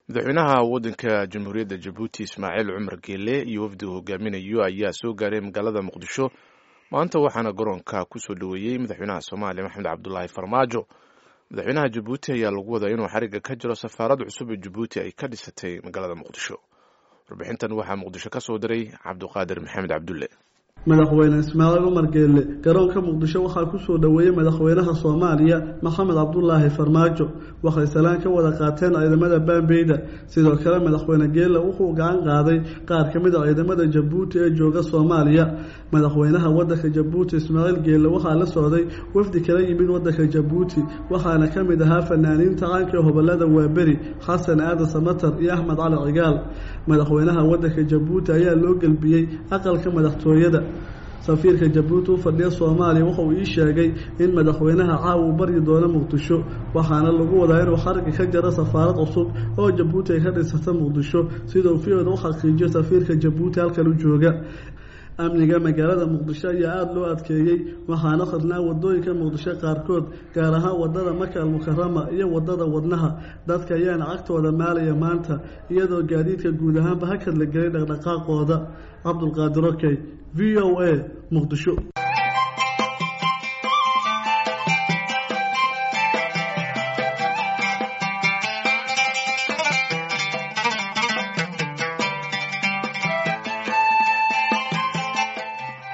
madaxweynaha waddanka jamhuuriyadda jabuuti ismaaciil cumar geele iyo wafdi uu hogaaminayo ayaa soo gaaray magaalada muqdisho maanta waxaana garoonka kusoo dhoweeyey madaxweynaha soomaaliya maxamed cabdulaahi farmaajo madaxweynaha jabuuti ayaa lagu wadaa inuu xariga ka jiro safaarad cusub ee jabuuti ay ka dhisatay magaalada muqdisho warbixintan waxaa muqdisho ka soo diray cabduqaadir maxamed cabdulle madaxweyne ismaaciil cumar geelle garoonka muqdisho waxaa kusoo dhoweeyey madaxweynaha soomaaliya maxamed cabdulaahi farmaajo waxay salaan ka wada qaateen ciidamada baambeyda sidoo kale madaxweyne geelle wuxuu gacan qaaday qaar ka mid a ciidamada jabuuti ee jooga soomaaliya madaxweynaha wadanka jabuuti ismaaciil geelle waxaa la socday wafdi kala yimid wadanka jabuuti waxaana ka mid ahaa fanaaniinta caanka hobolada waaberi xasan aadan samatar iyo axmed cali cigaal madaxweynaha wadanka jabuuti ayaa loo gelbiyey aqalka madaxtooyada safiirka jabuuti u fadhiya soomaaliya wuxuu ii sheegay in madaxweynaha caawa uu baryi doono muqdisho waxaana lagu wadaa inuu xariga ka jaro safaarad cusub oo jabuuti ay ka dhisata muqdisho sida uu fiyoda u xaqiijiyo safiirka jabuuti halkan u jooga amniga magaalada muqdisho ayaa aada loo adkeeyey waxaana khadnaa wadooyinka muqdisho qaarkood gaar ahaan wadada maka almukarama iyo wadada wadnaha dadka ayaana cagtooda maalaya maanta iyadoo gaadiidka guud ahaanba hakad la gelay dhaqdhaqaaqooda cabdulqaadir okey v o a muqdisho